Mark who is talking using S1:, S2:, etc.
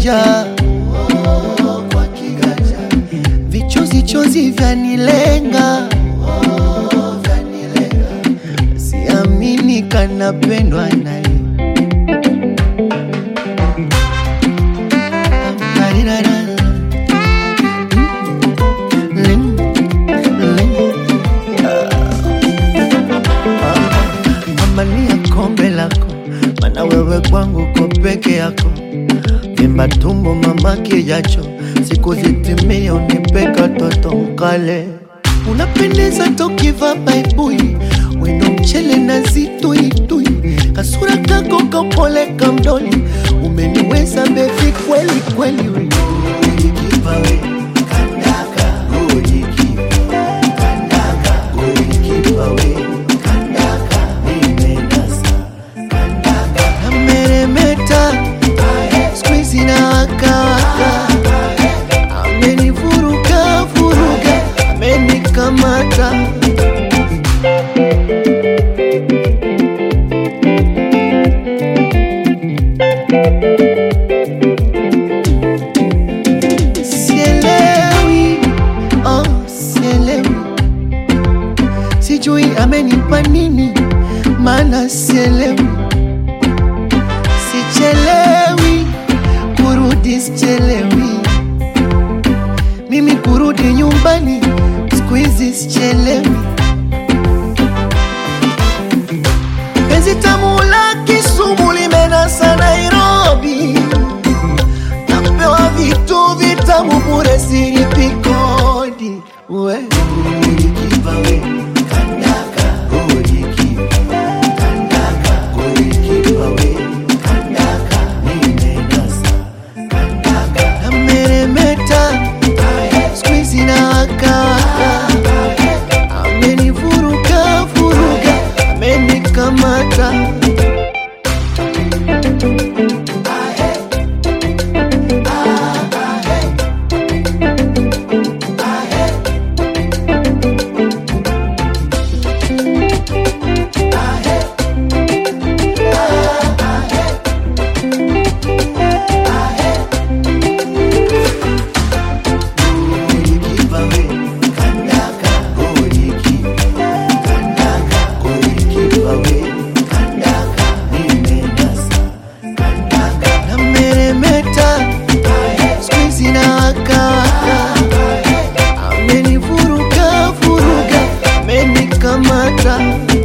S1: kiganja oh, kwa kiganja vichozi chozi vyanilenga oh, vyanilenga siamini kanapendwa naye Amania kombe lako, mana wewe kwangu ko peke yako. Vimba tumbo mama kijacho, siku zitimie unipeka toto mkale. Unapendeza tokiva baibui, wendo mchele na zituitui, kasura kako kapole kamdoni, umeniweza bevi kweli kweli we. Ulikipa we, kandaka, ulikipa, kandaka, ulikipa we, kandaka, nimenasa, kandaka. Nameremeta, squeeze na waka waka, amenivuruga vuruga, amenikamata. Sielewi, oh, sielewi, sijui amenipa nini, maana sielewi, sichelewi kurudi, sichelewi mimi kurudi nyumbani, siku hizi sichelewi. Penzi tamu la Kisumu limenasa Nairobi, napewa vitu vitamu bure, silipi kodi. We ulikipa we, kandaka, ulikipa, kandaka, ulikipa we, kandaka, nimenasa, kandaka. Nameremeta, squeeze na waka waka, amenivuruga vuruga, amenikamata. Ulikipa we, kandaka, ulikipa, kandaka, ulikipa we, kandaka, nimenasa, kandaka. Nameremeta, squeeze na waka waka, amenivuruga vuruga, amenikamata.